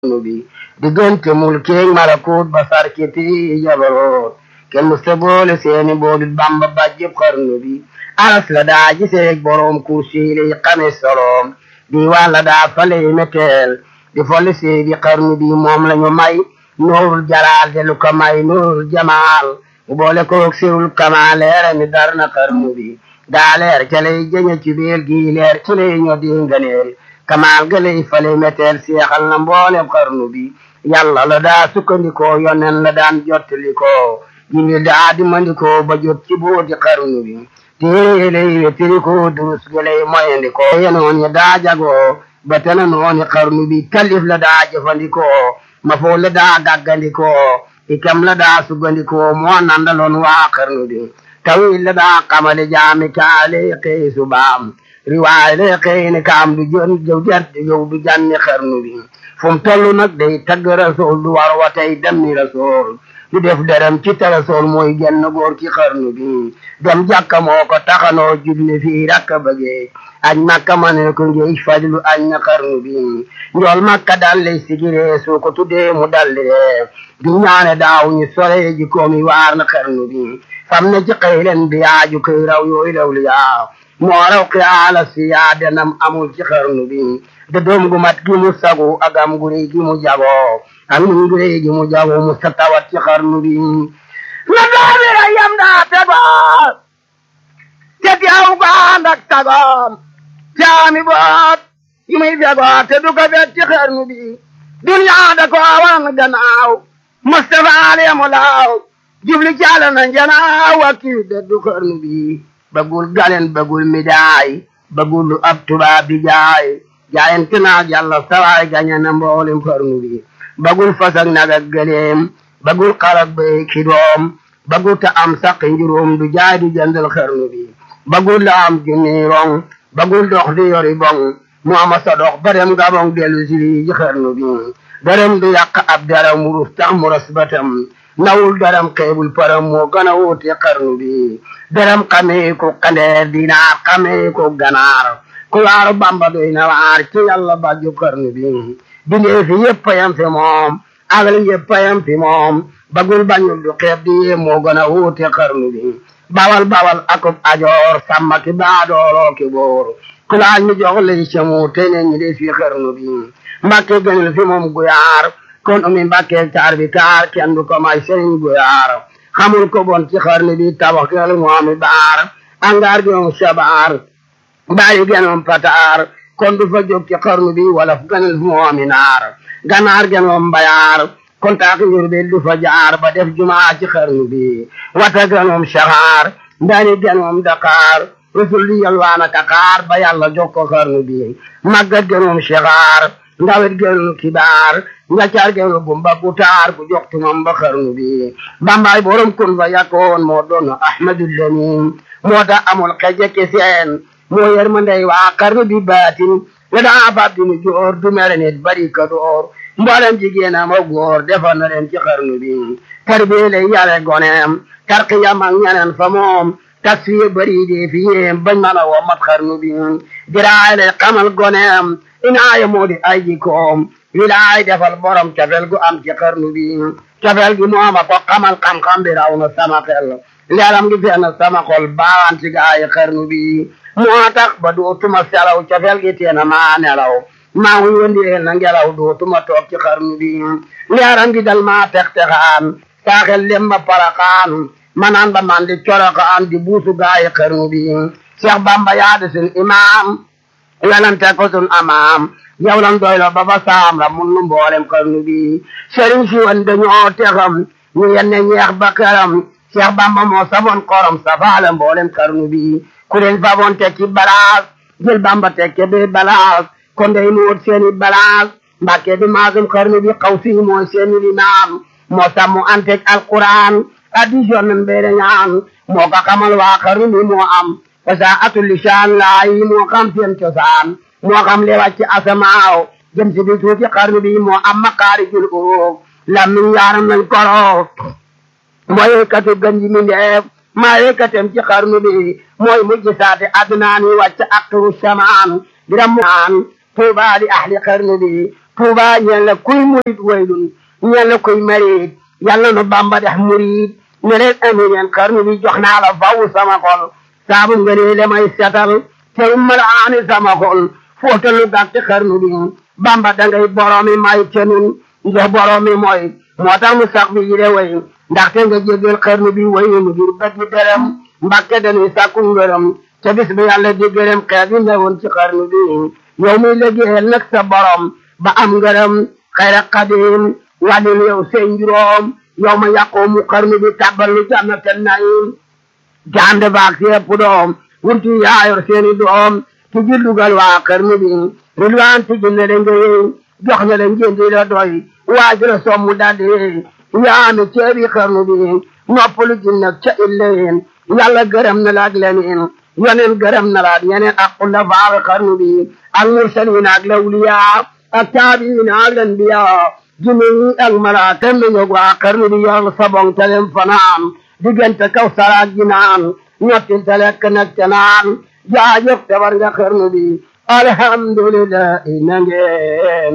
bi diggante mulkeeg malakut ba sarkiti jabaroot kenn musta boole seeni boolit bamba bajjëb xarnu bi aras la daa giseeg boroom kursi lay xame soloom di wàlla daa faley meteel di folli seegi xarnu bi moom lañu may nuurul jalaal de lu ko may nuurul jamaal mu boole koog sirul kama leere mi dar na xarnu bi daa leer ca lay jëñe ci biir gi leer ci lay ñoo di nganeel kamaal ga lay fale meteel seexal na mboolem xarnu bi yàlla la daa sukkandikoo yonen la daan jottalikoo julli daa di mandikoo ba jot ci booti xarnu bi téere lay wetirikoo durus ga lay moyandikoo yenoon ya daa jagoo ba tena nooni xarnu bi kalif la daa jëfandikoo ma foo la daa gàggandikoo ikam la daa sugandikoo moo nandaloon waa xarnu bi tawil la daa xamale jaami kaale xëy subaam riwaay lay xëy ni kaam du jën jëw jart yow du janni xarnu bi fu mu toll nag day tagg rasool du war wa tey dem ni rasool du def derem ci te rasool mooy genn góor ci xarnu bi dem jàkka moo ko taxanoo julli fii rakka bëggee añ makka ma ne ko ngeey fajlu añ na xarnu bi njool makka dal lay sigiree soo ko tuddee mu dalli ree du ñaane daaw ñu sore ji koomi waar na xarnu bi fam na ci xëylen bi yaaju koy raw yooyu law li yaa moo raw xiyaala si yaa denam amul ci xarnu bi de doom gu mat gi mu sagu agam gu rëy gi mu jagoo am ni gu rëy gi mu jagoo mu sa tawat ci xarnu bi na doomi rayam daa tegoo te teew ko ànd ak tagoom caami boot yi muy fegoo te du ko fet ci xarnu bi duniyaa da ko wan gannaaw Mustafa alemu laaw jubli caala na njanaaw wakki de du xarnu bi bagul galen bagul midaay bagul lu ab tubaab bi jaay jaayante naag yàlla sawaay gañe na mboolem xarnu bi bagul fasak nag ak gëleem bagul xarak bay ki doom bagul ta am saqi njuróom du jaay du jëndal xarnu bi bagul la am junni rong bagul dox di yori bong mu ama sa dox ba dem gabong dellu si ji xarnu bi darem du yàq ab daram wurus tax mu ras batam nawul daram xeebul param moo gën a wuute xarnu bi daram xamee ko kandeer dinaar xamee ko ganaar ku waaru bamba doy na waar ci yàlla bàjju xarnu bi bindee fi yëpp yam fi moom agal yëpp yam fi moom bagul bañul du xeeb di yee moo gën a wuute xarnu bi bawal bawal akub ajoor sàmma ki baadooloo ki boor ku laal ñu jox lay camu te ne ñi de fi xarnu bi mbàkke gënul fi moom guyaar kon umi mbàkke taar bi kaar kenn du ko may sëriñ guyaar xamul ko bon ci xarnu bi tabax kel moomi baar angaar gi moom sabaar bàyyi genoom pataar kon du fa jóg ci xarnu bi wala fu gënul fi moomi naar ganaar genoom mbayaar kon taaki njurbil du fa jaar ba def jumaa ci xarnu bi wata genoom saxaar ndani genoom daqaar rusul di yalwaana kakaar ba yàlla jox ko xarnu bi màggat genoom saxaar ndawet genoom kibaar njaccaar genoom gumba gutaar ku jox tumam ba xarnu bi bambaay borom kun fa yakkoon moo doon ahmadul lamin moo tax amul xeje ki seen moo yer ma ndey waa xarnu bi baatin la daa fab di mu joor du mere nit bari ka door mboolem jigéen am ak góor defar na leen ci xarnu bi tarbiya lay yare goneem tarqiyam ak ñeneen fa moom tasfiye bari di fi yéem bañ mën a womat xarnu bi diraay lay xamal goneem inaaya moo di ay jikoom wilaay defal borom cafel gu am ci xarnu bi cafel gi mooma ko xamal xam-xam bi raw na sama xel leeram gi fenn sama xol baawaan ci gaayi xarnu bi moo tax ba dootuma selaw cafel gi teena maa nelaw maa ngi wëndeel na ngelaw dootuma toog ci xarnu bi leeram gi dal maa tex-texaan saaxel lemba paraxaan manaan ba man di coroxaan di buusu gaayi xarnu bi Cheikh Bamba yaade sun imaam yalante ko sun amaam yow lan doylo ba fa saam la mun nu mboolem xarnu bi sëriñ si woon dañoo texam ñu yenne ñeex ba këram Cheikh Bamba moo safoon xorom safaale mboolem xarnu bi ku leen faboon tekki balaas jël Bamba tekke be balaas kon day nu wut seeni balaas mbàkke di maasum xarnu bi xaw si mooy seeni limaam moo sàmmu antek alquran addition nan beere ñaan moo ko xamal waa xarnu bi moo am fasaatul lisaan laayi moo xam seen cosaan moo xam li wàcc asamaaw jëm si bi tuuti xarnu bi moo am makaarijul uruuf lammiñ yaaram nañ koroo mooy yëkkati gën ji mindeef maa yëkkatem ci xarnu bi mooy mujj saate adnaan yi wàcc aktaru samaan biram naan tuuba li ahli xarnu bi tuuba ñeel na kuy murit waylun ñeel na kuy marit yàlla nu bamba def murit ne leen ami leen xarnu bi jox naa la faw sama xol saabu nga ne le may setal te malaani sama xol fóotalu gàtt xarnu bi bamba dangay boromi may te nun nga boromi mooy moo tax mu sax bi yile way ndaxte nga jégal xarnu bi way nu ngir bët bi dërëm mbàkke dañuy sàkku ngërëm te bis bi yàlla di gërëm xeet yi newoon ci xarnu bi yow muy liggéeyal nag sa borom ba am ngërëm xayra xadim wàllil yow seen juróom yow ma yàqoo mu xarnu bi tàbbal lu jannaten naim jande baak si ëpp doom wurti yaayor seeni doom ti jillugal waa xarnu bi rilwaan ti jinne le nga yey jox na le njëndi la doy waaj la sommu daldi yey yaami ceebi xarnu bi noppalu jinnak ca illeen yàlla gërëm na la ak leneen yeneen gërëm na la ak yeneen ak kulla faawe xarnu bi ak mursalin ak lawliya ak taabiin ak lanbiya jinne yi ak malaaka mi ñog waa xarnu bi yor sabong telem fanaan diggante kaw saraak ji naan ñottil te lekk nag te naan jaajëf tabar nga xarnu bi alhamdulillah na ngeen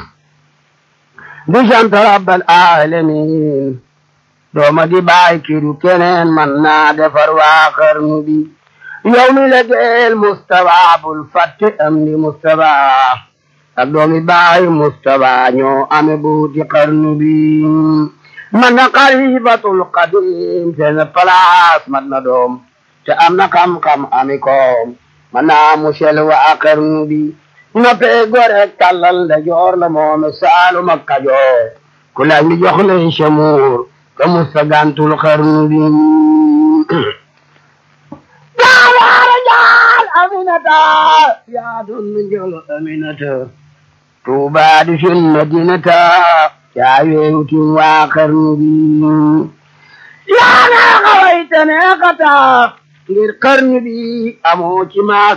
di sant rabbal alamin dooma di bàyyi kiru keneen man naa defar waa xarnu bi yow mi la geel Mustafa bul fàtte am di Mustafa ak doomi bàyyi Mustafa ñoo ame buuti xarnu bi man na xalifatul qadim seen place man na doom te am na xam-xam ami koom man naa musel waa xarnu bi noppee gore tàllal da joor la moome saalum ak kajoor ku laaj mi jox leen chamuur ka musta gantul xarnu bi jaawaara jaal aminata yaa doon njolo aminata tuuba di sun madinata yaa weewutin waa xarnu bi yaa naa xawayta neexata ngir xarnu bi amoo ci maas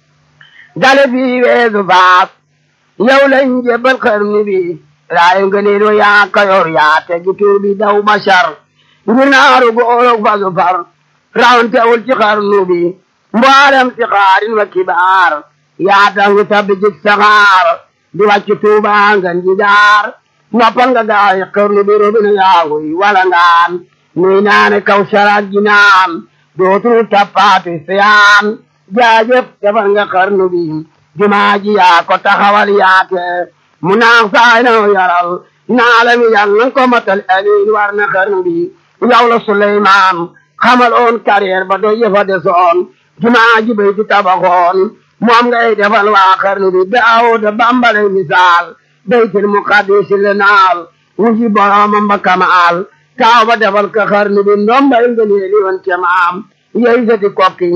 dale bi weesu faas yow lañ jebal xarnu bi raayu nga neelo yaa kayor yaa tegi tur bi daw bashar ngir naaru goorog fasu far rawantewul ci xarnu bi mboolem ci xaarin wa kibaar yaa tangu tabbi jik saxaar di wàcc tuuba nga njidaar noppal nga gaay xarnu bi robina yaaguy wala ngaan nuy naane kaw saraat ji naan dootul tappaati siyaan jaajëf defar nga xarnu bi jumaa ji yaa ko taxawal yaate mu naax saay na yaral naalami yal nan ko matal amiin war na xarnu bi yow la Suleymaan xamal oon carrière ba doy yëfa desoon jumaa ji bay di tabaxoon moom ngay defal waa xarnu bi Daawuda bambale misaal baytul muqaddis le naal wuji boromam ba kamaal taaw ba defal ka xarnu bi ndombay ngëneeli woon ca maam yey sati kokki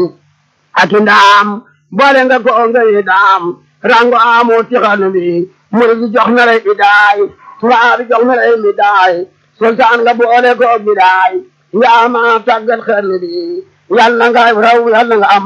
ak ndaam boole nga ko ngëni daam rango amoo ci xarnu bi muri ji jox na lay idaay tubaab bi jox na lay midaay sultaan nga boole ko midaay yaa ma tàggat xarnu bi yal na nga raw yal na nga am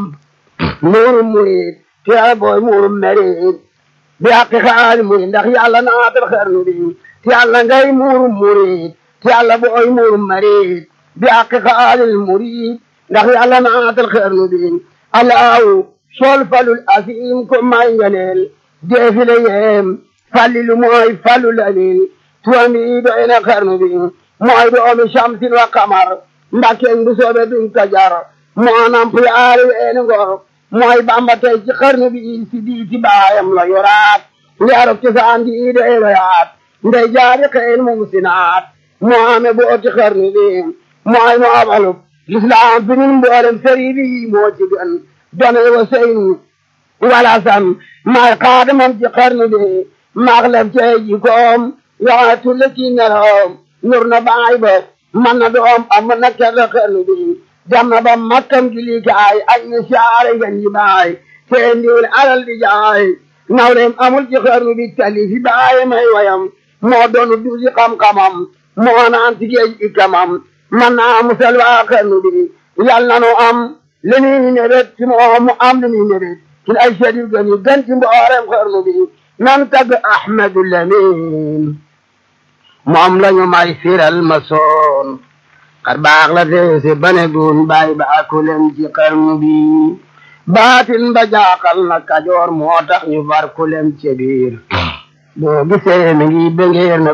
muurum murid te booy muurum merid bi àqi xaali murid ndax yàlla naatal xarnu bi te yàlla ngay muurum murid te yàlla booy muurum merid bi àqi xaalil murid ndax yàlla naatal xarnu bi alaaw sol falul asim ko may ngeneel deefile yeem fallilu mooy fallu lalil tuwami doy na xarnu bi mooy doomi shamsin wa kamar mbakkeen bu soobe duñ ko jar moo namp yaari weeni ngor mooy bamba tey ci xarnu bi si diiti baayam la yoraat leerok ci saan di dey royaat ndey jaari xeen mum sinaat moo ame booti xarnu bi mooy moo abalub lislaam fi nun mboolem sëri bi moo ci gën done wa sëyn wala san maay xaadamam ci xarnu bi maax lef cey jikoom yoxone tulle ci neloom nur na baay ba man na doom am na kerla xarnu bi dem na ba makkam gi likaay ay na saare gan ji baay seen diwle alal di jaay nawleem amul ci xarnu bi tali fi baaye may wayam moo doonu duusi xam-xamam moo naan ci géej ikamam man naa musal waa xarnu bi yal na nu am li nuy nebet ci moom mu am li nuy nebet ci ay sedi gën yi gën ci mboolem xarnu bi nan tagg Ahmadu Lamin moom lañu may firal ma soon xar baax la feese bane gun bay ba akulem ci xarnu bi baatin ba jaaxal na kajoor moo tax ñu far kulem ci biir boo gisee mi ngi bëngeer na